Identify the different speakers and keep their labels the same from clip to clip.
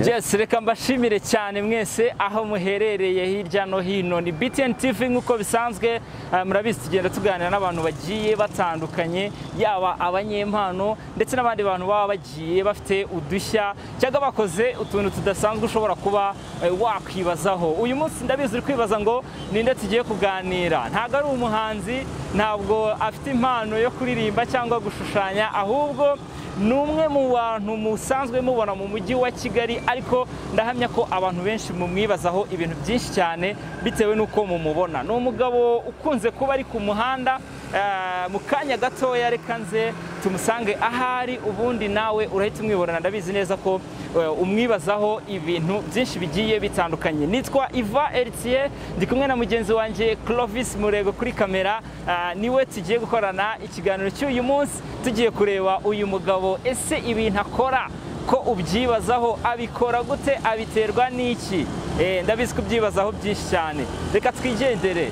Speaker 1: byose reka mbashimire cyane mwese aho muherereye hirya no hino ni BTN TV nk'uko bisanzwe eh, murabizi tugenda tuganira n'abantu bagiye batandukanye yaba abanyempano ndetse n'abandi bantu baba bagiye bafite udushya cyangwa bakoze utuntu tudasanzwe ushobora kuba eh, wakwibazaho uyu munsi ndabizi uri kwibaza ngo ninde tugiye kuganira ntabwo ari umuhanzi ntabwo afite impano yo kuririmba cyangwa gushushanya ahubwo ni umwe mu bantu musanzwe mubona mu mujyi wa kigali ariko ndahamya ko abantu benshi mumwibazaho ibintu byinshi cyane bitewe n'uko mumubona ni umugabo ukunze kuba ari ku muhanda eh, mu kanya gatoya reka nze tumusange ahari ubundi nawe urahita umwibonana ndabizi neza ko eh, umwibazaho ibintu byinshi bigiye bitandukanye nitwa iva eritiye ndi kumwe na mugenzi wanjye clovis murego kuri kamera eh, niwe tugiye gukorana ikiganiro cy'uyu munsi tugiye kureba uyu mugabo ese ibintu akora ko ubyibazaho abikora gute abiterwa n'iki Eh, ndabizi ko ubyibazaho byinshi cyane reka twigendere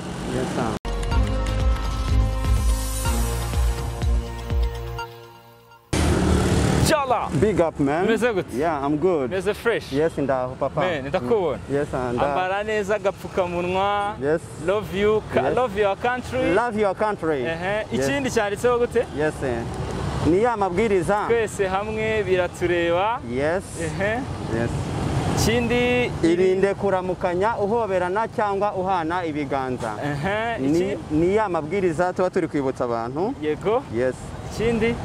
Speaker 1: Inshallah.
Speaker 2: Big up, man.
Speaker 1: Umeze gute?
Speaker 2: Yeah, I'm good.
Speaker 1: meze fresh
Speaker 2: Yes, ndaho papa.
Speaker 1: Man, ndakubona.
Speaker 2: Mm. Yes, and uh,
Speaker 1: ambara neza agapfukamunwa
Speaker 2: yes.
Speaker 1: love you ka-
Speaker 2: Yes.
Speaker 1: love your country
Speaker 2: Love your country.
Speaker 1: Ehe,
Speaker 2: Yes.
Speaker 1: ikindi cyanditseho gute
Speaker 2: Yes. eh. Ni ya mabwiriza.
Speaker 1: twese hamwe biratureba
Speaker 2: Yes.
Speaker 1: Ehe,
Speaker 2: Yes.
Speaker 1: ikindi
Speaker 2: Irinde kuramukanya uhoberana cyangwa uhana ibiganza.
Speaker 1: Ehe,
Speaker 2: Ni,
Speaker 1: iki
Speaker 2: ni ya mabwiriza tuba turi kwibutsa abantu.
Speaker 1: yego
Speaker 2: Yes.
Speaker 1: ikindi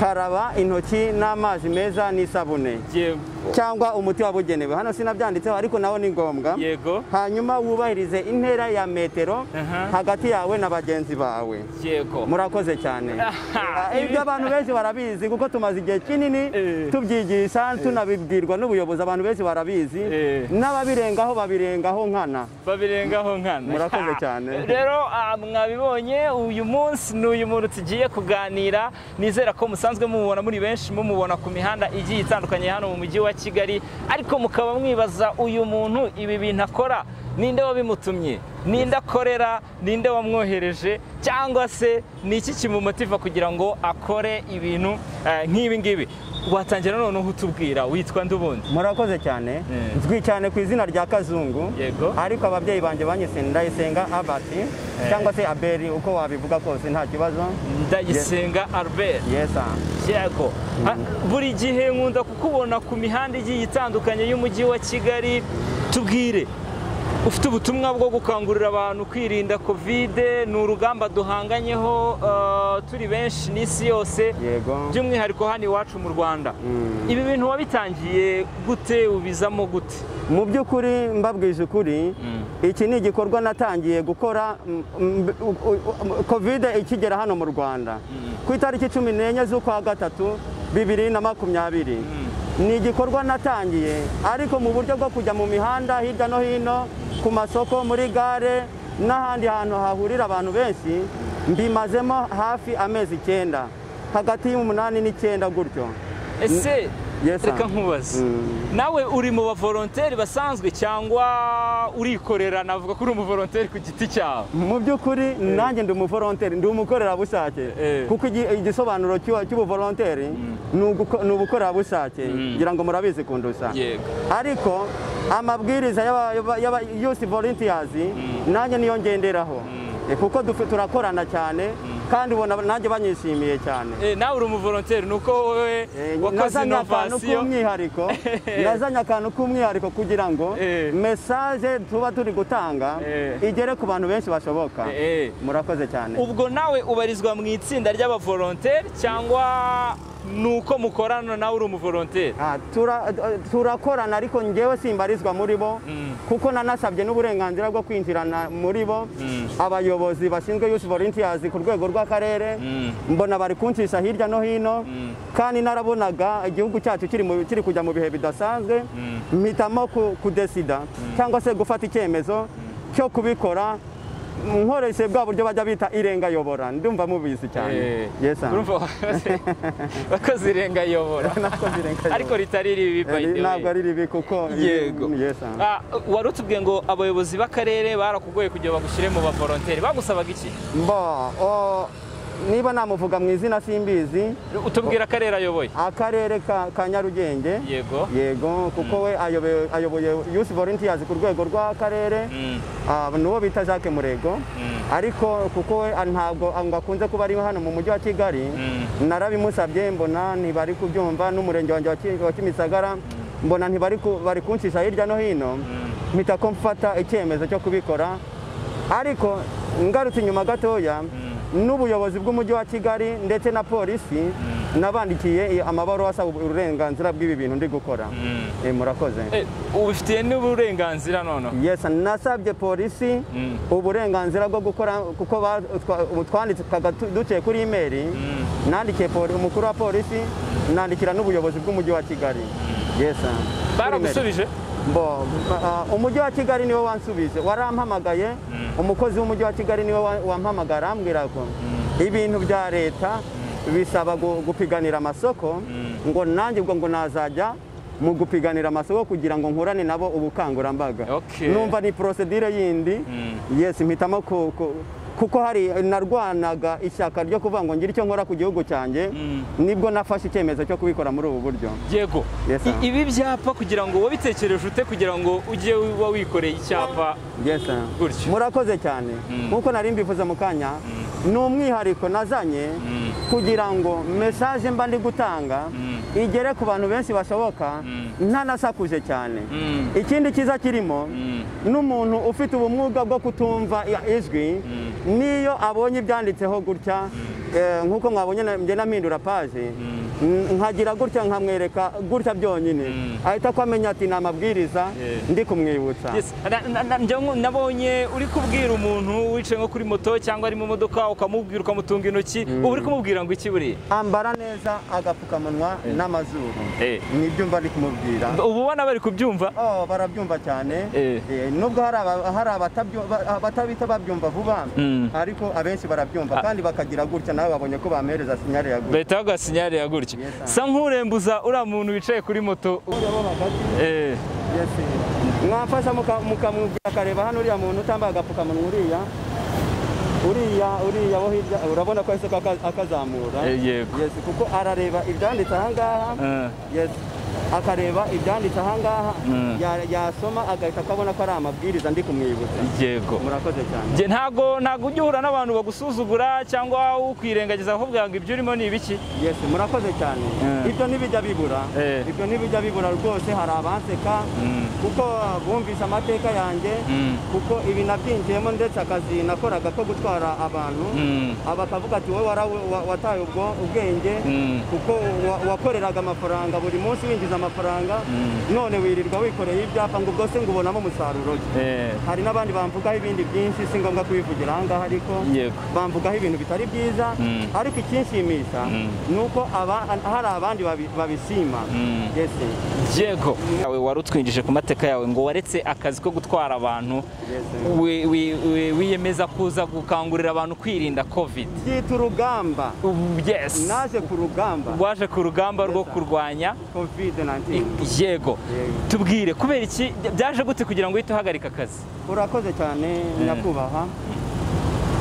Speaker 2: Karaba intoki n'amazi meza n'isabune
Speaker 1: yego
Speaker 2: cyangwa umuti wabugenewe. Hano sinabyanditseho ariko nawo ni ngombwa.
Speaker 1: yego
Speaker 2: hanyuma wubahirize intera ya metero
Speaker 1: Aha.
Speaker 2: hagati yawe na bagenzi bawe
Speaker 1: yego
Speaker 2: murakoze cyane
Speaker 1: Aha.
Speaker 2: Ah, ibyo abantu benshi barabizi kuko tumaze igihe kinini
Speaker 1: Eh.
Speaker 2: tubyigisha tunabibwirwa n'ubuyobozi abantu benshi barabizi
Speaker 1: Eh.
Speaker 2: n'ababirengaho babirengaho nkana
Speaker 1: babirengaho nkana
Speaker 2: Murakoze cyane.
Speaker 1: rero ah, mwabibonye uyu munsi ni uyu muntu tugiye kuganira nizera ko musanzwe mumubona muri benshi mumubona ku mihanda igiye itandukanye hano mu mujyi wa kigali ariko mukaba mwibaza uyu muntu ibi bintu akora ninde wabimutumye ninde akorera ninde wamwohereje cyangwa se ni iki kimumotiva kugira ngo akore ibintu eh, nk'ibi ngibi watangira noneho utubwira witwa ndubundi
Speaker 2: murakoze cyane
Speaker 1: Eh.
Speaker 2: nzwi cyane ku izina rya kazungu
Speaker 1: Yego.
Speaker 2: ariko ababyeyi banjye banyise ndayisenga abati cyangwa se aberi uko wabivuga kose nta kibazo
Speaker 1: ndayisenga albert
Speaker 2: yesa
Speaker 1: yego Ha- buri gihe nkunda kukubona ku mihanda igiye itandukanye y'umujyi wa kigali tubwire ufite ubutumwa bwo gukangurira abantu kwirinda kovide ni urugamba duhanganyeho eh, turi benshi n'isi yose
Speaker 2: yego
Speaker 1: by'umwihariko hano iwacu mu rwanda
Speaker 2: Mm.
Speaker 1: ibi bintu wabitangiye gute ubizamo gute
Speaker 2: mu by'ukuri mbabwije ukuri iki ni igikorwa natangiye gukora mm, mm, u- u- u- kovide ikigera hano mu rwanda ku itariki cumi n'enye z'ukwa gatatu bibiri na makumyabiri ni igikorwa natangiye ariko mu buryo bwo kujya mu mihanda hirya no hino ku masoko muri gare n'ahandi hantu hahurira abantu benshi mbimazemo hafi amezi icyenda hagati y'umunani n'icyenda gutyo
Speaker 1: ese
Speaker 2: Yes,
Speaker 1: reka
Speaker 2: ma'am.
Speaker 1: nkubaze
Speaker 2: Mm.
Speaker 1: nawe uri mu bavolonteri basanzwe cyangwa urikorera navuga ko uri umuvolonteri ku giti cyawe
Speaker 2: mu by'ukuri nanjye ndi umuvolonteri ndi umukorerabushake
Speaker 1: Eh.
Speaker 2: kuko igi- igisobanuro cy'uwo- cy'ubuvolonteri ni uguko- ni ubukorerabushake ngira ngo murabizi kundusa
Speaker 1: yego
Speaker 2: ariko amabwiriza y'aba- y'aba- y'aba youth volunteers nanjye niyo ngenderaho Eh, kuko dufe- turakorana cyane kandi ubona nanjye banyishimiye cyane
Speaker 1: Eh, nawe uri umuvolonteri ni uko wowe
Speaker 2: Eh,
Speaker 1: wakoze
Speaker 2: nazanye akantu
Speaker 1: inovasiyo
Speaker 2: k'umwihariko nazanye akantu k'umwihariko kugira ngo
Speaker 1: Eh.
Speaker 2: mesaje tuba turi gutanga
Speaker 1: Eh.
Speaker 2: igere ku bantu benshi bashoboka
Speaker 1: Eh, eh.
Speaker 2: murakoze cyane
Speaker 1: ubwo nawe ubarizwa mu itsinda ry'abavolonteri cyangwa ni uko mukorana nawe uri umuvolonteri
Speaker 2: Ah, tura- turakorana ariko ngewe simbarizwa muri bo
Speaker 1: Mm.
Speaker 2: kuko nanasabye n'uburenganzira bwo kwinjirana muri bo
Speaker 1: Mm.
Speaker 2: abayobozi bashinzwe youth volunteers ku rwego rw'akarere
Speaker 1: Mm.
Speaker 2: mbona bari kuncisha hirya no hino kandi narabonaga igihugu cyacu kiri mu- kiri kujya mu bihe bidasanzwe mpitamo ku- kudesida cyangwa se gufata icyemezo cyo kubikora nkoresheje bwa buryo bajya bita irengayobora ndumva mubizi cyane
Speaker 1: Eh,
Speaker 2: Yes, ah.
Speaker 1: urumva wakoze- wakoze irenga yobora
Speaker 2: Nakoze irengayobora.
Speaker 1: ariko ritari ribi by the way.
Speaker 2: ntabwo ari ribi kuko
Speaker 1: yego
Speaker 2: Yes, ah.
Speaker 1: Ah, wari utubwiye ngo abayobozi b'akarere barakugoye kugira bagushyire mu bavolonteri bagusabaga iki
Speaker 2: Bo, o, niba namuvuga mu izina simbizi
Speaker 1: utubwira akarere ayoboye
Speaker 2: akarere ka ka nyarugenge
Speaker 1: yego
Speaker 2: yego kuko we ayobe- ayoboye yusi volunteers ku rwego rw'akarere
Speaker 1: Mm,
Speaker 2: Ah, nuwo bita jacques murego
Speaker 1: mm,
Speaker 2: ariko kuko we ah, ntabwo ah, ngo akunze kuba ari hano mu mujyi wa kigali
Speaker 1: Mm.
Speaker 2: narabimusabye mbona ntibari kubyumva n'umurenge wanjye wa Ki- wa kimisagara mbona ntibari ku- bari kuncisha hirya no hino
Speaker 1: mm.
Speaker 2: mpita ko mfata icyemezo cyo kubikora ariko ngarutse inyuma gatoya n'ubuyobozi bw'umujyi wa kigali ndetse na polisi nabandikiye i- amabaruwa asaba uburenganzira bw'ibi bintu ndi gukora
Speaker 1: Mm.
Speaker 2: Eh, murakoze
Speaker 1: Eh, ubifitiye n'uburenganzira noneho
Speaker 2: yes nasabye polisi
Speaker 1: Mm.
Speaker 2: uburenganzira bwo gukora kuko ba- twa- twandikaga tu- duciye kuri imeri nandikiye poli- umukuru wa polisi nandikira n'ubuyobozi bw'umujyi wa kigali yes ah. Kuri email.
Speaker 1: baragusubije
Speaker 2: Bo, ah, umujyi wa kigali niwe wansubije warampamagaye umukozi w'umujyi wa kigali niwe wa- wampamagaye arambwira ko ibintu bya leta bisaba gu- gupiganira amasoko ngo nanjye ubwo ngo nazajya mu gupiganira amasoko kugira ngo nkurane nabo ubukangurambaga
Speaker 1: Okay.
Speaker 2: numva ni prosedire yindi yes mpitamo ku- ku- kuko hari narwanaga ishyaka ryo kuvuga ngo ngire icyo nkora ku gihugu cyanjye nibwo nafashe icyemezo cyo kubikora muri ubu buryo
Speaker 1: yego
Speaker 2: Yes, sir.
Speaker 1: I- ibi byapa kugira ngo wabitekereje ute kugira ngo ujye uba wikoreye icyapa
Speaker 2: Yes, sir.
Speaker 1: Gutyo.
Speaker 2: murakoze cyane nk'uko nari mbivuze mu kanya ni umwihariko nazanye kugira ngo mesaje mba ndi gutanga igere ku bantu benshi bashoboka ntanasakuje cyane
Speaker 1: Mm.
Speaker 2: ikindi cyiza kirimo n'umuntu ufite ubumwuga bwo kutumva i- ijwi niyo abonye ibyanditseho gutya eh, nk'uko mwabonye na- njye nampindura paje n- nkagira gutya nkamwereka gutya byonyine ahita ko amenya ati ni amabwiriza
Speaker 1: Yeah.
Speaker 2: ndi kumwibutsa
Speaker 1: Yes. Na- na- na- njya nku- nabonye uri kubwira umuntu wicaye nko kuri moto cyangwa ari mu modoka ukamubwira ukamutunga intoki uba uri kumubwira ngo iki buriya
Speaker 2: ambara neza agapfukamunwa n'amazuru
Speaker 1: Eh.
Speaker 2: nibyo mba ari kumubwira
Speaker 1: uba ubona bari kubyumva
Speaker 2: Oh, barabyumva cyane
Speaker 1: Eh.
Speaker 2: Eh, nubwo hari aba- hari abatabyu- ba- abatabita babyumva vuba
Speaker 1: Mm.
Speaker 2: ariko abenshi barabyumva kandi bakagira gutya nawe babonye ko bamereza sinyare ya gutya
Speaker 1: bahita baguha sinyari ya gutya
Speaker 2: Yes, sir.
Speaker 1: sa nk'urembuza uriya muntu wicaye kuri moto u- Eh.
Speaker 2: Yes. mwamfasha muka- mukamubwira akareba hano uriya muntu utambaye agapfukamunwa uriya uriya uriya wo hirya urabona ko yahise aka- akazamura
Speaker 1: Eh, yego.
Speaker 2: Yes, kuko arareba ibyanditse aha ngaha
Speaker 1: Eh.
Speaker 2: Yes. akareba ibyanditse aha ngaha
Speaker 1: Mm.
Speaker 2: ya- yasoma agahita akabona ko ari amabwiriza ndi kumwibutsa
Speaker 1: yego
Speaker 2: murakoze cyane
Speaker 1: Njye ntago ntago ujya uhura n'abantu bagusuzugura cyangwa ukwirengagiza bakubwira ngo ibyo urimo ni ibiki
Speaker 2: yes murakoze cyane
Speaker 1: Eh.
Speaker 2: ibyo ntibijya bibura
Speaker 1: Eh.
Speaker 2: ibyo ntibijya bibura rwose hari abanseka
Speaker 1: Mm.
Speaker 2: kuko bumvise amateka yanjye
Speaker 1: Mm.
Speaker 2: kuko ibi nabyinjiyemo ndetse akazi nakoraga ko gutwara abantu
Speaker 1: Mm.
Speaker 2: aba akavuga ati wowe wara- wa- wataye ubwo ubwenge
Speaker 1: Mm.
Speaker 2: kuko wa- wakoreraga amafaranga buri munsi winjiza amafaranga none wirirwa wikoreye ibyapa ngo ubwo se ngo ubonamo umusaruro ki?
Speaker 1: Eh,
Speaker 2: hari n'abandi bamvugaho ibindi byinshi si ngombwa kubivugira aha ngaha ariko
Speaker 1: yego
Speaker 2: bamvugaho ibintu bitari byiza
Speaker 1: Mm.
Speaker 2: ariko ikinshimisha ni uko aba- hari abandi babi- babishima
Speaker 1: Mm.
Speaker 2: Yes.
Speaker 1: yego Yawe wari utwinjije ku mateka yawe ngo waretse akazi ko gutwara abantu
Speaker 2: Yes.
Speaker 1: wi- wi- wi- wiyemeza kuza gukangurira abantu kwirinda covid
Speaker 2: byita urugamba
Speaker 1: Ubu, yes
Speaker 2: naje ku rugamba
Speaker 1: waje ku rugamba rwo
Speaker 2: Yes, sir.
Speaker 1: kurwanya
Speaker 2: covid
Speaker 1: yego
Speaker 2: 19 Yego.
Speaker 1: tubwire kubera iki byaje gute kugira ngo uhite uhagarika akazi
Speaker 2: urakoze cyane nyakubahwa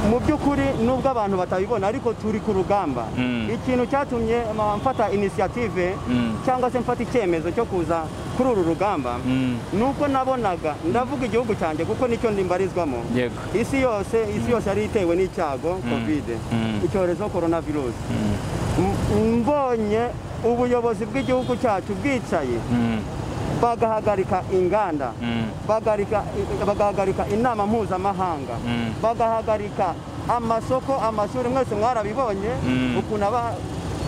Speaker 2: mu by'ukuri nubwo abantu batabibona ariko turi ku rugamba
Speaker 1: Mm.
Speaker 2: ikintu cyatumye ma- mfata inisiyative
Speaker 1: Mm.
Speaker 2: cyangwa se mfata icyemezo cyo kuza kuri uru rugamba
Speaker 1: Mm.
Speaker 2: nuko nabonaga ndavuga igihugu cyanjye kuko nicyo ndimbarizwamo
Speaker 1: yego
Speaker 2: isi yose isi yose yari itewe n'icyago kovide
Speaker 1: Mm.
Speaker 2: icyorezo korona virusi M- mbonye ubuyobozi bw'igihugu cyacu bwicaye
Speaker 1: Mm.
Speaker 2: bagahagarika inganda
Speaker 1: Mm.
Speaker 2: bagahagarika bagahagarika inama mpuzamahanga
Speaker 1: Mm.
Speaker 2: bagahagarika amasoko amashuri mwese mwarabibonye
Speaker 1: Mm.
Speaker 2: ukuntu aba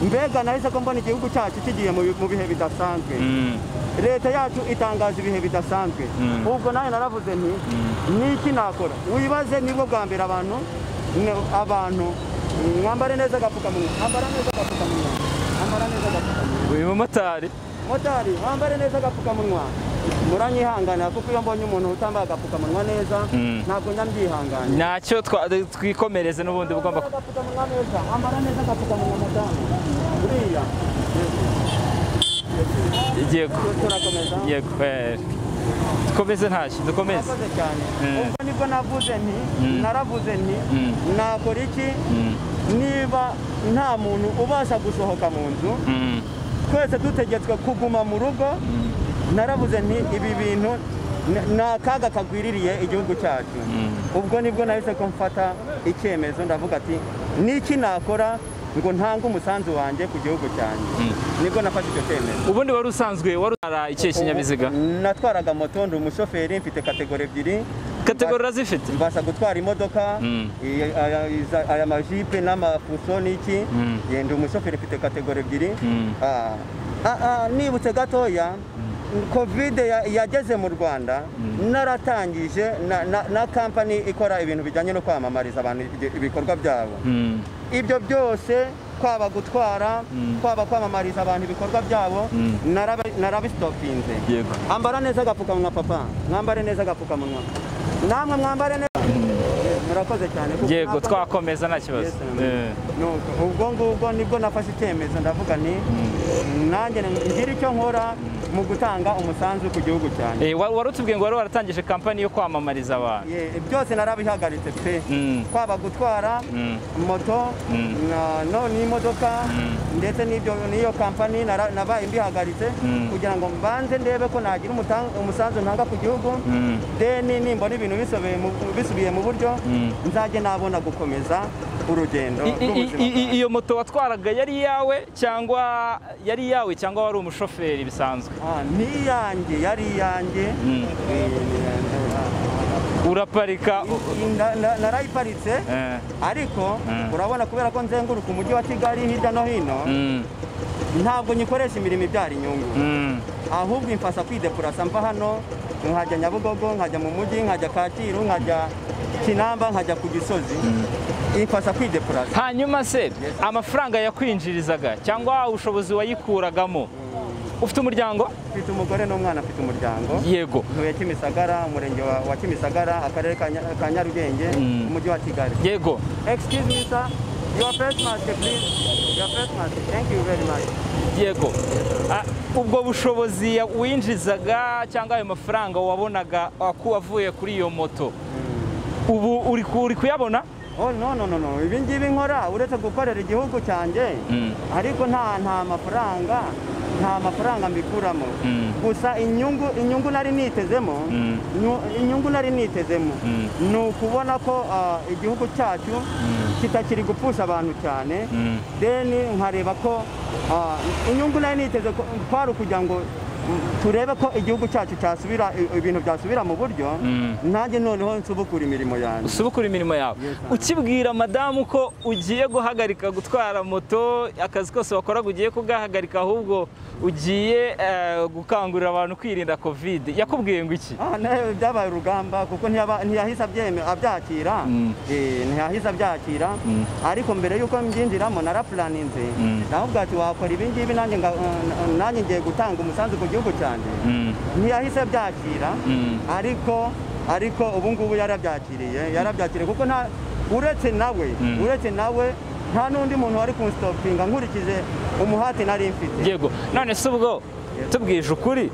Speaker 2: mbega nahise ko mbona igihugu cyacu kigiye mu bi- mu bihe bidasanzwe
Speaker 1: Mm.
Speaker 2: leta yacu itangaza ibihe bidasanzwe
Speaker 1: Mm.
Speaker 2: ubwo nawe naravuze nti niki nakora wibaze nibwo bwa mbere abantu ne- abantu mwambare neza agapfukamunwa ambara neza agapfukamunwa ambara neza agapfukamunwa
Speaker 1: uyu mumotari
Speaker 2: motari wambare neza agapfukamunwa muranyihanganira kuko iyo mbonye umuntu utambaye agapfukamunwa neza
Speaker 1: Mm.
Speaker 2: ntabwo njya mbyihanganira
Speaker 1: ntacyo twa- twikomereze n'ubundi bugomba
Speaker 2: Wambare agapfukamunwa neza wambara neza agapfukamunwa madamu buriya
Speaker 1: yego
Speaker 2: turakomeza
Speaker 1: yego eh, dukomeze ntacyo dukomeze
Speaker 2: murakoze cyane
Speaker 1: Mm.
Speaker 2: ubwo nibwo navuze nti
Speaker 1: Mm.
Speaker 2: naravuze nti
Speaker 1: Mm.
Speaker 2: nakora iki
Speaker 1: Mm.
Speaker 2: niba nta muntu ubasha gusohoka mu nzu
Speaker 1: Mm.
Speaker 2: twese dutegetswe kuguma mu rugo naravuze nti ibi bintu ni- ni akaga kagwiririye igihugu cyacu ubwo nibwo nahise ko mfata icyemezo ndavuga ati niki nakora ngo ntange umusanzu wanjye ku gihugu cyanjye nibwo nafashe icyo cyemezo
Speaker 1: ubundi wari usanzwe wari utwara ikihe kinyabiziga
Speaker 2: natwaraga moto ndi umushoferi mfite kategori ebyiri
Speaker 1: kategori urazifite
Speaker 2: mbasha gutwara imodoka
Speaker 1: Mm.
Speaker 2: i- aya- iza- aya majipe n'amafuso n'iki
Speaker 1: Mm.
Speaker 2: yenda umushoferi ufite kategori ebyiri
Speaker 1: Mm.
Speaker 2: Ah, ah, ah, nibutse gatoya kovide ya- yageze mu rwanda naratangije na- na- na kampani ikora ibintu bijyanye no kwamamariza abantu ibyo- ibikorwa byabo
Speaker 1: Mm.
Speaker 2: ibyo byose kwaba gutwara
Speaker 1: Mm.
Speaker 2: kwaba kwamamariza abantu ibikorwa byabo
Speaker 1: Mm.
Speaker 2: naraba- narabisitopinze
Speaker 1: yego
Speaker 2: ambara neza agapfukamunwa papa mwambare neza agapfukamunwa namwe mwambare neza murakoze cyane kuko
Speaker 1: yego
Speaker 2: ntabwo-
Speaker 1: twakomeza nta kibazo
Speaker 2: Yes, nuko, ubwo ngubwo nibwo nafashe icyemezo ndavuga nti nanjye ngira icyo nkora mu gutanga umusanzu ku gihugu cyanjye
Speaker 1: Eh, wari wari utubwiye ngo wari waratangije kampani yo kwamamariza abantu
Speaker 2: Ye- byose narabihagaritse pe
Speaker 1: Mm.
Speaker 2: kwaba gutwara
Speaker 1: Mm.
Speaker 2: moto
Speaker 1: Mm.
Speaker 2: na- no n'imodoka ndetse n'ibyo n'iyo kampani nara- nabaye mbihagaritse
Speaker 1: Mm.
Speaker 2: kugira ngo mbanze ndebe ko nagira umutan- umusanzu ntanga ku gihugu
Speaker 1: Mm.
Speaker 2: deni nimbona ibintu bisobe- mu- bisubiye mu buryo
Speaker 1: Mm.
Speaker 2: nzajye nabona gukomeza urugendo
Speaker 1: I- i- i-
Speaker 2: rw'ubuzima
Speaker 1: i- iyo moto watwaraga yari iyawe cyangwa yari iyawe cyangwa wari umushoferi bisanzwe
Speaker 2: Ah, ni iyanjye yari iyanjye
Speaker 1: Mm.
Speaker 2: Eh, eh,
Speaker 1: uraparika u-
Speaker 2: eh, na- na- narayiparitse
Speaker 1: eh,
Speaker 2: ariko
Speaker 1: Mm.
Speaker 2: urabona kubera ko nzenguruka umujyi wa kigali hirya no hino
Speaker 1: mm,
Speaker 2: ntabwo nyikoresha imirimo ibyara inyungu
Speaker 1: mm,
Speaker 2: ahubwo imfasha kwidepurasa mva hano nkajya nyabugogo nkajya mu mujyi nkajya kacyiru nkajya kinamba nkajya ku gisozi imfasha kwidepurasa
Speaker 1: hanyuma se amafaranga yakwinjirizaga cyangwa ubushobozi wayikuragamo ufite umuryango
Speaker 2: mfite umugore n'umwana mfite umuryango
Speaker 1: yego
Speaker 2: ntuye kimisagara umurenge wa wa kimisagara akarere ka Nya- ka nyarugenge
Speaker 1: Mm.
Speaker 2: umujyi wa kigali
Speaker 1: yego
Speaker 2: Excuse me, sir. Your face mask, please. Your face mask. Thank you very much.
Speaker 1: yego Ah, ubwo bushobozi ya- winjizaga cyangwa ayo mafaranga wabonaga aku- wavuye kuri iyo moto ubu uri ku- uri kuyabona
Speaker 2: Oh, no, no, no, no. Ibi ngibi nkora uretse gukorera igihugu cyanjye
Speaker 1: Mm.
Speaker 2: ariko nta nta mafaranga nta mafaranga mbikuramo
Speaker 1: Mm.
Speaker 2: gusa inyungu inyungu nari nitezemo
Speaker 1: Mm.
Speaker 2: nu- inyungu nari nitezemo
Speaker 1: Mm.
Speaker 2: ni ukubona ko ah, igihugu cyacu kitakiri gupfusha abantu cyane
Speaker 1: Mm.
Speaker 2: deni nkareba ko ah, inyungu nari niteze ko- kwari ukugira ngo mm, turebe ko igihugu cyacu cyasubira i- ibintu byasubira mu buryo
Speaker 1: Mm.
Speaker 2: nanjye noneho nsubukura imirimo yanjye
Speaker 1: usubukura imirimo yawe ukibwira madamu ko ugiye guhagarika gutwara moto akazi kose wakoraga ugiye kugahagarika ahubwo ugiye eh, gukangurira abantu kwirinda kovide yakubwiye ngo iki
Speaker 2: Ah, ne- byabaye urugamba kuko ntiyaba- ntiyahise abyeme- abyakira
Speaker 1: Mm.
Speaker 2: Eh, ntiyahise abyakira
Speaker 1: Mm.
Speaker 2: ariko mbere y'uko mbyinjiramo narapulaninze
Speaker 1: Mm.
Speaker 2: navuga ati wakora ibi ngibi nanjye nga- eh, nanjye ngiye gutanga umusanzu ku gihugu cyanjye ntiyahise abyakira
Speaker 1: Mm.
Speaker 2: ariko ariko ubu ngubu yarabyakiriye yarabyakiriye kuko nta uretse nawe
Speaker 1: Mm.
Speaker 2: uretse nawe nta n'undi muntu wari kunstopinga nkurikije umuhati nari mfite
Speaker 1: yego none se ubwo tubwije ukuri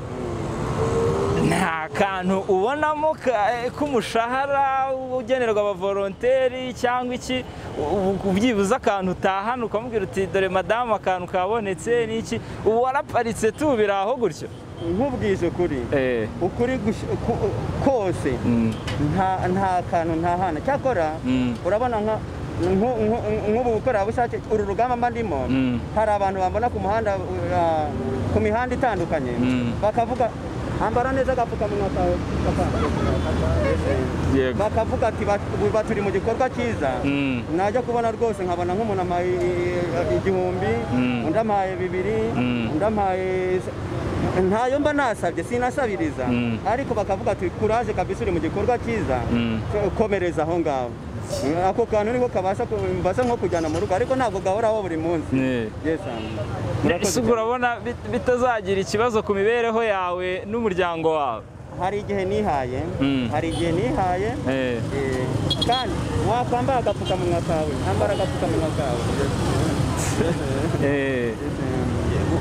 Speaker 1: nta kantu ubonamo ka- eh, k'umushahara ugenerwa abavoronteri cyangwa iki u- u- byibuze akantu utahana ukamubwira uti dore madamu akantu kabonetse n'iki ubu waraparitse tu biri aho gutyo
Speaker 2: nkubwije ukuri
Speaker 1: Eh,
Speaker 2: ukuri gush- ku- kose
Speaker 1: mm,
Speaker 2: nta nta kantu nta hana cyakora
Speaker 1: Mm.
Speaker 2: urabona nka nku- nku- nk'ubu bukorerabushake uru rugamba mba ndimo
Speaker 1: Mm.
Speaker 2: hari abantu bambona ku muhanda uh, ku mihanda itandukanye
Speaker 1: Mm.
Speaker 2: bakavuga ambara neza agapfukamunwa kawe papa."
Speaker 1: yego
Speaker 2: bakavuga ati "Bat- ba turi mu gikorwa cyiza
Speaker 1: Mm.
Speaker 2: najya kubona rwose nkabona nk'umuntu amaye i- igihumbi
Speaker 1: Mm.
Speaker 2: undi amaye bibiri
Speaker 1: Mm.
Speaker 2: undi amaye ntayo mba nasabye sinasabiriza
Speaker 1: Mm.
Speaker 2: ariko bakavuga ati kuraje kabisa uri mu gikorwa cyiza
Speaker 1: Mm.
Speaker 2: ko- komereza aho ngaho ako kantu niko kabasha ku- mbasha nko kujyana mu rugo ariko ntabwo gahoraho buri munsi
Speaker 1: Eh.
Speaker 2: Yes, um, murakoze
Speaker 1: ese ubwo urabona bit- bitazagira ikibazo ku mibereho yawe n'umuryango wawe
Speaker 2: cyane. hari igihe nihaye
Speaker 1: Mm.
Speaker 2: hari igihe nihaye
Speaker 1: Eh,
Speaker 2: Eh, kandi wakwambara agapfukamunwa kawe ambara agapfukamunwa kawe
Speaker 1: eh.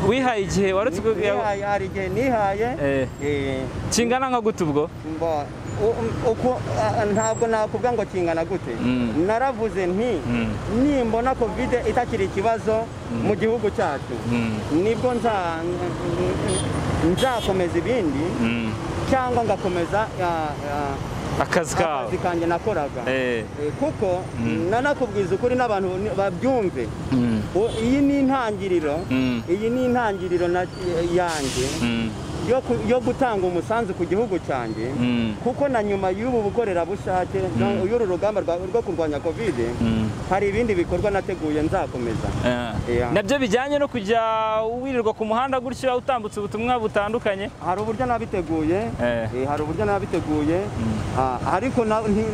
Speaker 1: wihaye igihe warutse
Speaker 2: nihaye hari igihe nihaye
Speaker 1: Eh.
Speaker 2: eh,
Speaker 1: kingana nka gute ubwo
Speaker 2: mba- u- u- uko- a- ntabwo nakuvuga ngo kingana gute
Speaker 1: Mm.
Speaker 2: naravuze nti
Speaker 1: Mm.
Speaker 2: nimbona kovide itakiri ikibazo mu gihugu cyacu
Speaker 1: Mm.
Speaker 2: nibwo nza- nzakomeza ibindi
Speaker 1: Mm.
Speaker 2: cyangwa ngakomeza ah, ah,
Speaker 1: akazi
Speaker 2: akazi
Speaker 1: kawe
Speaker 2: kanjye nakoraga
Speaker 1: Eh.
Speaker 2: Eh, kuko nanakubwiza ukuri n'abantu ni- babyumve
Speaker 1: Mm.
Speaker 2: O- iyi ni intangiriro
Speaker 1: Mm.
Speaker 2: iyi ni intangiriro na- yanjye
Speaker 1: Mm.
Speaker 2: yo ku- yo gutanga umusanzu ku gihugu cyanjye
Speaker 1: Mm.
Speaker 2: kuko na nyuma y'ubu bukorerabushake no- y'uru rugamba rwa- rwo kurwanya kovide
Speaker 1: Mm.
Speaker 2: hari ibindi bikorwa nateguye nzakomeza
Speaker 1: Eh.
Speaker 2: Yeah.
Speaker 1: nabyo bijyanye no kujya wirirwa ku muhanda gutyo utambutsa ubutumwa butandukanye
Speaker 2: hari uburyo nabiteguye
Speaker 1: Eh.
Speaker 2: eh, hari uburyo nabiteguye Ah, ariko na- nti-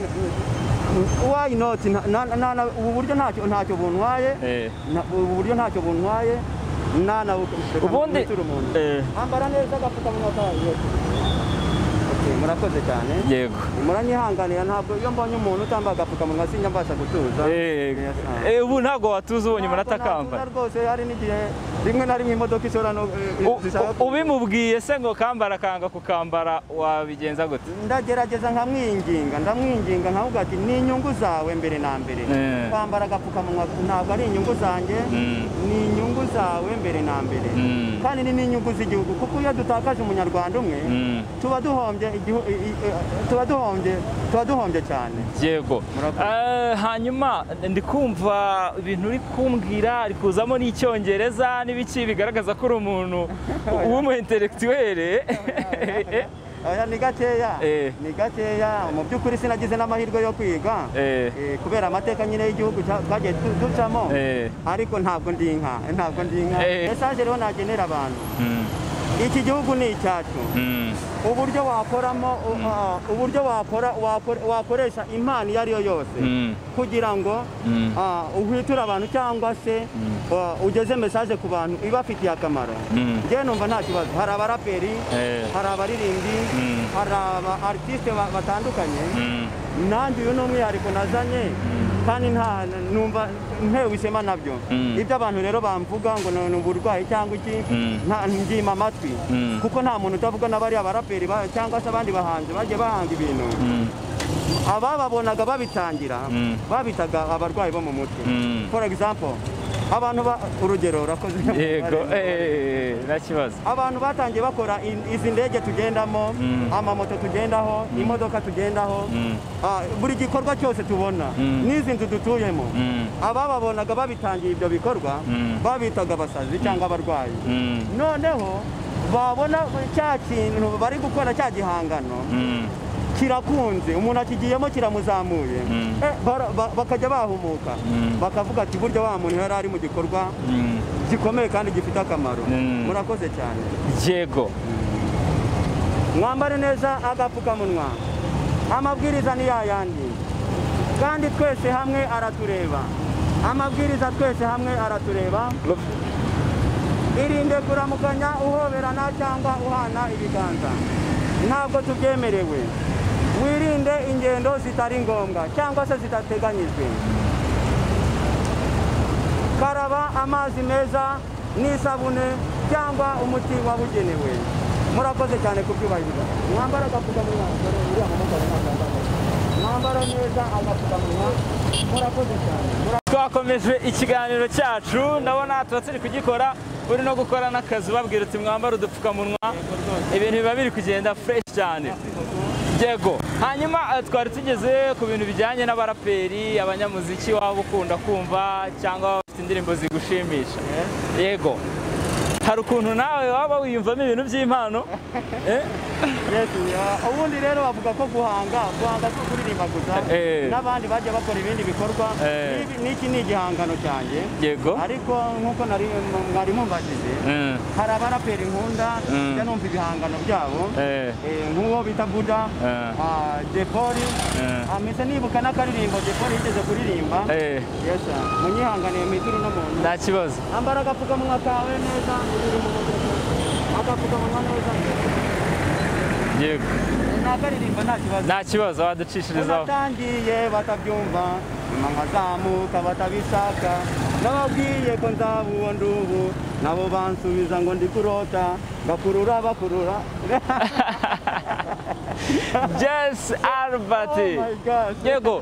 Speaker 2: why not Nta- na- na- na- ubu buryo ntacyo ntacyo buntwaye
Speaker 1: Eh.
Speaker 2: Na- ubu buryo ntacyo buntwaye na na
Speaker 1: ubundi
Speaker 2: umuntu
Speaker 1: Eh,
Speaker 2: ambara neza agapfukamunwa kawe Okay, murakoze cyane
Speaker 1: yego
Speaker 2: muranyihanganira ntabwo iyo mbonye umuntu utambaye agapfukamunwa sinjya mbasha gutuza
Speaker 1: Eh,
Speaker 2: Yes, ah.
Speaker 1: eh, ubu ntabwo watuza ubonye umuntu
Speaker 2: Ntabwo
Speaker 1: atakambaye
Speaker 2: natunda rwose hari n'igihe rimwe na rimwe imodoka ishobora no eh,
Speaker 1: U-
Speaker 2: zishaka
Speaker 1: u- ubimubwiye se ngo kambara kanga kukambara wabigenza gute
Speaker 2: ndagerageza nkamwinginga ndamwinginga nkavuga ati ni inyungu zawe mbere na mbere
Speaker 1: Eh.
Speaker 2: kwambara agapfukamunwa ntabwo ari inyungu zanjye
Speaker 1: Mm.
Speaker 2: ni inyungu zawe mbere na mbere
Speaker 1: Mm.
Speaker 2: kandi ni n'inyungu z'igihugu kuko iyo dutakaje umunyarwanda umwe
Speaker 1: Mm.
Speaker 2: tuba duhombye igihu- i- i- eh, tuba duhombye tuba duhombye cyane
Speaker 1: yego
Speaker 2: Murakoze.
Speaker 1: Eh, hanyuma ndi kumva ibintu uri kumbwira ari kuzamo n'icyongereza n'ibiki bigaragaza ko uri umuntu w'umu intellectuel
Speaker 2: Oya, ni gakeya
Speaker 1: Eh.
Speaker 2: ni gakeya mu by'ukuri sinagize n'amahirwe yo kwiga
Speaker 1: Eh.
Speaker 2: Eh, kubera amateka nyine y'igihugu cya- twagiye du- ducamo
Speaker 1: Eh.
Speaker 2: ariko ntabwo ndi inka ntabwo ndi inka
Speaker 1: Eh.
Speaker 2: mesaje rero nagenera abantu
Speaker 1: Mm,
Speaker 2: iki gihugu ni icyacu
Speaker 1: mm,
Speaker 2: uburyo wakoramo u- ah, uburyo wakora wakore- wakoresha impano iyo ari yo yose
Speaker 1: mm,
Speaker 2: kugira ngo
Speaker 1: mm.
Speaker 2: ah, uhwiture abantu cyangwa se ah, ugeze mesaje ku bantu ibafitiye akamaro
Speaker 1: Mm.
Speaker 2: njyewe numva nta kibazo hari abaraperi
Speaker 1: Eh.
Speaker 2: hari abaririmbyi
Speaker 1: Mm.
Speaker 2: hari aba artiste ba- batandukanye
Speaker 1: Mm.
Speaker 2: nanjye uyu ni umwihariko nazanye kandi nta numva ntewe ishema nabyo
Speaker 1: Mm.
Speaker 2: ibyo abantu rero bamvuga ngo ni- ni uburwayi cyangwa iki
Speaker 1: Mm.
Speaker 2: nta ndyima amatwi
Speaker 1: Mm.
Speaker 2: kuko nta muntu utavuga na bariya baraperi ba- cyangwa se abandi bahanzi bagiye bahanga ibintu
Speaker 1: Mm.
Speaker 2: abababonaga babitangira
Speaker 1: Mm.
Speaker 2: babitaga abarwayi bo mu mutwe
Speaker 1: Mm.
Speaker 2: for example abantu ba urugero urakoze
Speaker 1: yego eh, nta kibazo
Speaker 2: abantu batangiye bakora in- izi ndege tugendamo
Speaker 1: Mm.
Speaker 2: amamoto tugendaho imodoka tugendaho
Speaker 1: Mm.
Speaker 2: Ah, buri gikorwa cyose tubona
Speaker 1: Mm.
Speaker 2: n'izi nzu dutuyemo
Speaker 1: Mm.
Speaker 2: abababonaga babitangiye ibyo bikorwa
Speaker 1: Mm.
Speaker 2: babitaga abasazi cyangwa abarwayi
Speaker 1: Mm.
Speaker 2: noneho babona cya kintu bari gukora cya gihangano
Speaker 1: Mm.
Speaker 2: kirakunze umuntu akigiyemo kiramuzamuye
Speaker 1: Mm.
Speaker 2: Eh, bara- ba- bakajya bahumuka
Speaker 1: Mm.
Speaker 2: bakavuga ati burya wa muntu yari ari mu gikorwa
Speaker 1: Mm.
Speaker 2: gikomeye kandi gifite akamaro
Speaker 1: Mm.
Speaker 2: murakoze cyane
Speaker 1: yego
Speaker 2: mwambare neza agapfukamunwa amabwiriza ni yayandi kandi twese hamwe aratureba amabwiriza twese hamwe aratureba irinde kuramukanya uhoberana cyangwa uhana ibiganza ntabwo tubyemerewe wirinde ingendo zitari ngombwa cyangwa se zidateganyijwe karaba amazi meza n'isabune cyangwa umuti wabugenewe murakoze cyane kubyubahiriza mwambara agapfukamunwa dore uriya mumotari ntabwo yambaye. mwambara neza agapfukamunwa murakoze cyane Mura-
Speaker 1: twakomeje ikiganiro cyacu ndabona tuba turi kugikora uri no gukora n'akazi ubabwira uti mwambara udupfukamunwa ibintu biba biri kugenda fureshi cyane yego hanyuma eh, twari tugeze ku bintu bijyanye n'abaraperi abanyamuziki waba ukunda kumva cyangwa waba bafite indirimbo zigushimisha yego hari ukuntu nawe waba wiyumvamo ibintu by'impano Eh?
Speaker 2: Yes, ya- ubundi rero bavuga ko guhanga guhanga si kuririmba gusa
Speaker 1: Eh.
Speaker 2: n'abandi bajya bakora ibindi bikorwa
Speaker 1: Eh.
Speaker 2: N'ibi- n'iki ni igihangano cyanjye
Speaker 1: yego
Speaker 2: ariko nk'uko nari mwari mumbajije
Speaker 1: Mm,
Speaker 2: hari abaraperi nkunda
Speaker 1: Mm.
Speaker 2: njya numva ibihangano byabo
Speaker 1: eh,
Speaker 2: Eh, nk'uwo bita buda
Speaker 1: Eh.
Speaker 2: ah, depoli
Speaker 1: Eh.
Speaker 2: ameze nibuka n'akaririmbo depoli yigeze kuririmba
Speaker 1: eh,
Speaker 2: Yes, sir. munyihanganiye mwitiri no muntu
Speaker 1: nta kibazo
Speaker 2: ambara agapfukamunwa kawe neza agapfukamunwa neza
Speaker 1: yego
Speaker 2: nakaririmba nta kibazo
Speaker 1: nta kibazo waducishirizaho
Speaker 2: unatangiye batabyumva nyuma nkazamuka batabishaka nababwiye ko nzaba uwo ndi ubu nabo bansubiza ngo ndi kurota bakurura bakurura Jess Albert
Speaker 1: Oh my gosh.
Speaker 2: Yego.